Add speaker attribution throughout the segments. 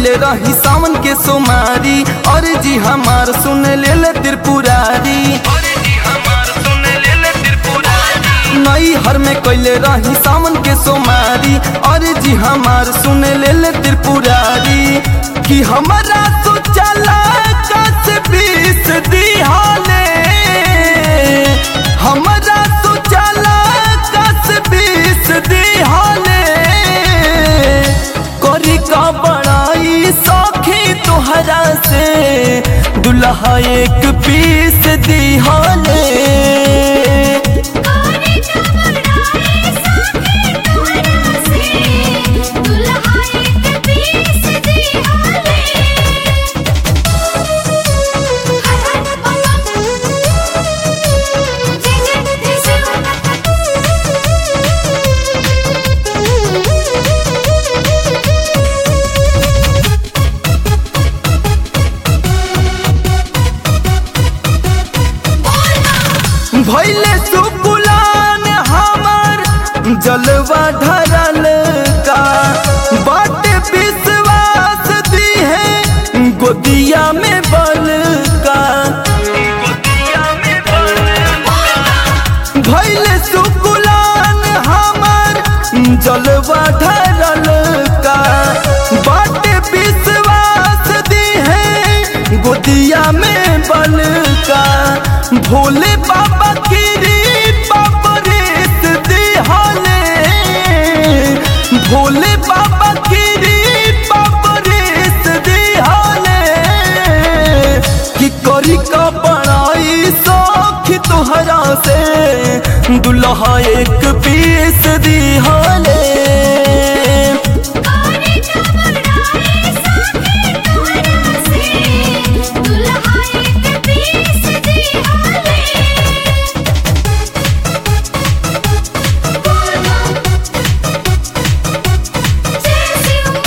Speaker 1: कैले रही सावन के सोमारी और जी हमार सुन ले ले त्रिपुरारी नई हर में कैले रही सावन के सोमारी और जी हमार सुन ले ले त्रिपुरारी कि हमारा तो चला कस बीस दिहाले हमारा तो चला कस बीस दिहाले करी का बड़ाई सौखी तोहरा से दुल्हा एक पीस दिहाले
Speaker 2: कोरे कमराए साथे तोरा से दुल्हा एक पीस दी हाले हर हर बम जय जय
Speaker 1: भैले सुकुलान हमार जलवा ढरल का बाटे विश्वास दी है गोदिया में बल का भैले सुकुलान हमार जलवा ढरल का बाटे विश्वास दी है गोदिया में बल का भोले बाबा गिरी बाबा रेत दिहाले भोले बाबा गिरी बाबा रेत दिहाले कि करी का बड़ाई सौख तोहरा से दुल्हा एक पीस दिहाले
Speaker 2: कोरे कमराए साथे तोरा से दुल्हा एक पीस दी हाले जय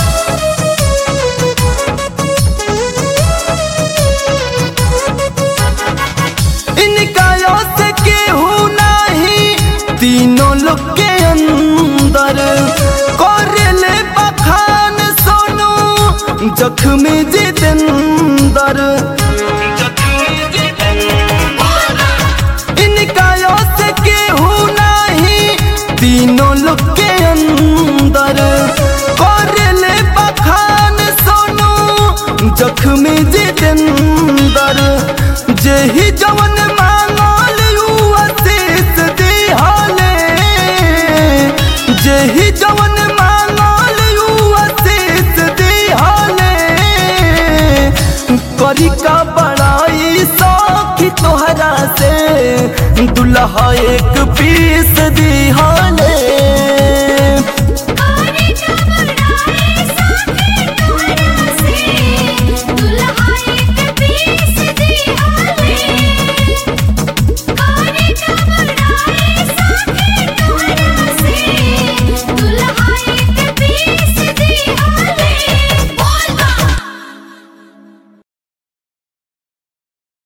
Speaker 1: इनका से केहू नहीं तीनों लोग के अंदर कोरेले बखान सोनू जख्मी जितेंदर इनका से केहू नहीं तीनों लोग के अंदर कोरेले बखान सोनू जख्मी जितेंदर जेही जवन मांगल यू आशीष दिहाले जेही जवन मांगल यू आशीष दिहाले करी का बड़ाई सौखी तोहरा से दुल्हा एक पीस